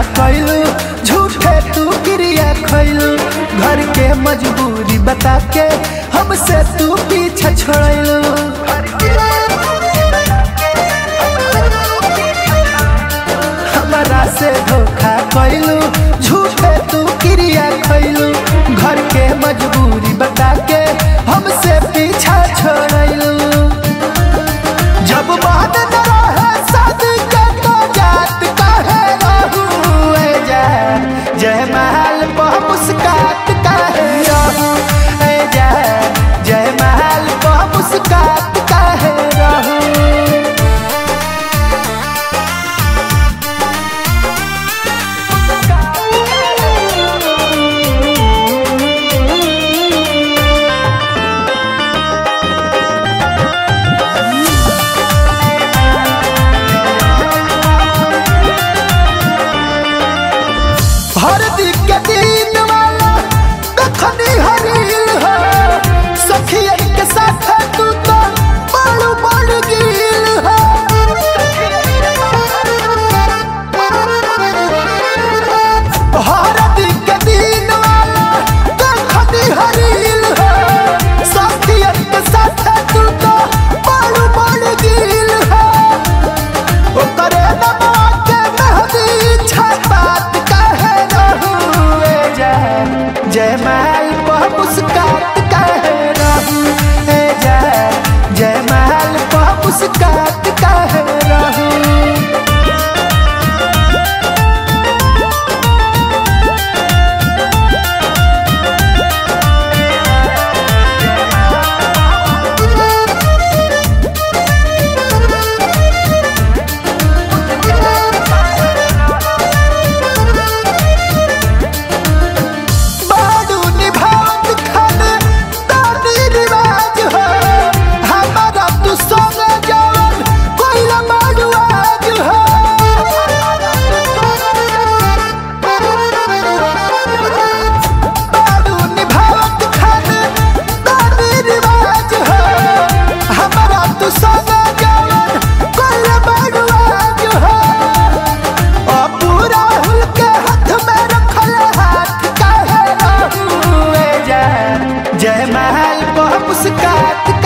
कैलू झूठे तू क्रिया खैलू घर के मजबूरी बता के हमसे तू पीछे छोड़लू हमारा से धोखा कैलू झूठे तू क्रिया खैलू घर के मजबूरी बता के हमसे पीछा छोड़लू जब बात न रहे शादी के तो जात काहे रहू ए जान जय महल पर मुस्कात काहे रहू ए जान जय महल पर मुस्कात काहे रहू हरदी के दिन वाला कखनी हरील हो सखियन के साथ तू तो बड़ बड़ गिल हो हरदी के दिन वाला कखनी हरील हो सखियन के साथ तू तो बड़ बड़ गिल हो ओकरे दबा के मेहदी छपात काहे रहू ए जान जय महल पर मुस्कात काहे रहू ए जान जय महल पर मुस्कात काहे रहू बाडू निभावत खन तानी रिवाज हो हमारा तू संग जवन कोइला बाडू आज हो बाडू निभावत खन तानी रिवाज हो हमारा तू संग जवन कोइला बाडू आज हो ओ पूरा हुल के हाथ में रखल हाथ काहे रहू ए जान जय महल पर मुस्कात